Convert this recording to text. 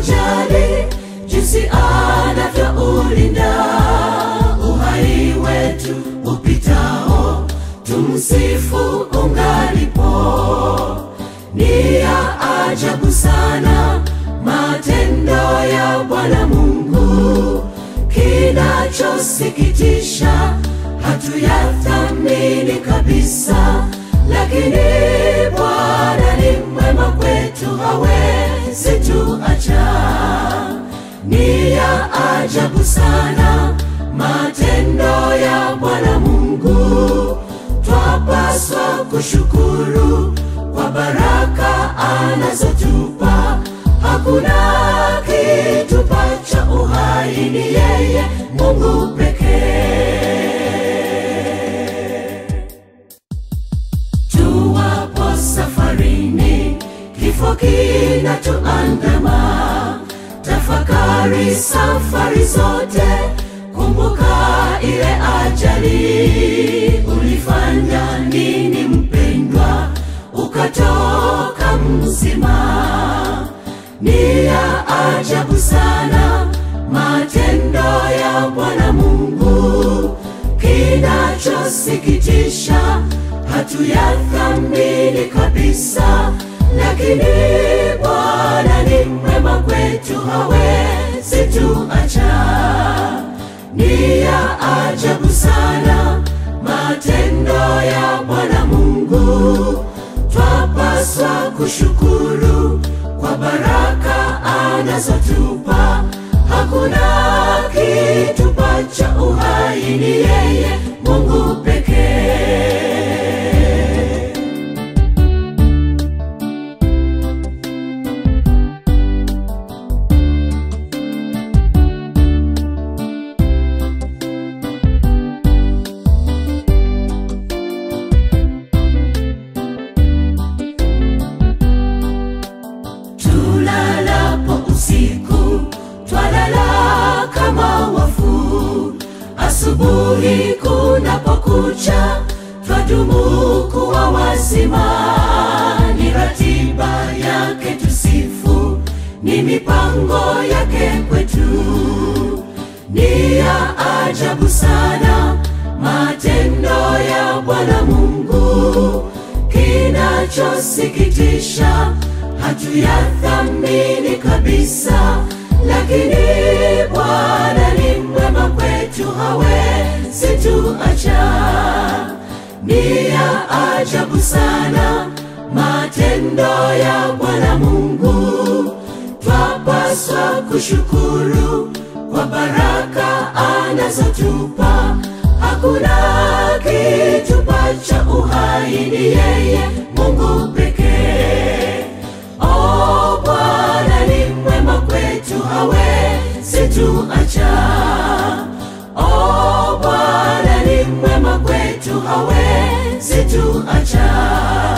ajali jinsi anavyoulinda uhai wetu upitao, tumsifu ungalipo. Ni ya ajabu sana matendo ya Bwana Mungu, kinachosikitisha hatuyathamini kabisa, lakini Bwana ni mwema kwetu, hawezi tuacha. Ni ya ajabu sana matendo ya Bwana Mungu, twapaswa kushukuru kwa baraka anazotupa. Hakuna kitupacha uhai, ni yeye Mungu pekee. Tuwapo safarini, kifo kinatuandama. Tafakari safari zote, kumbuka ile ajali. Ulifanya nini mpendwa, ukatoka mzima? Ni ya ajabu sana matendo ya Bwana Mungu, kinachosikitisha hatuyathamini kabisa, lakini Bwana ni mwema kwetu, hawezi tuacha. Ni ya ajabu sana matendo ya Bwana Mungu, twapaswa kushukuru kwa baraka anazotupa. Hakuna kitupacha uhai, ni yeye Mungu pekee. Tulalapo usiku twalala kama wafu, asubuhi kunapokucha twadumu kuwa wazima. Ni ratiba yake tusifu, ni mipango yake kwetu. Ni ya ajabu sana matendo ya Bwana Mungu, kinachosikitisha hatuyathamini kabisa, lakini Bwana ni mwema kwetu, hawezi tuacha. Ni ya ajabu sana matendo ya Bwana Mungu, twapaswa kushukuru kwa baraka anazotupa. Hakuna kitupacha uhai, ni yeye Mungu pekee. O Bwana ni mwema kwetu, hawezi tuacha. O Bwana ni mwema kwetu, hawezi tuacha.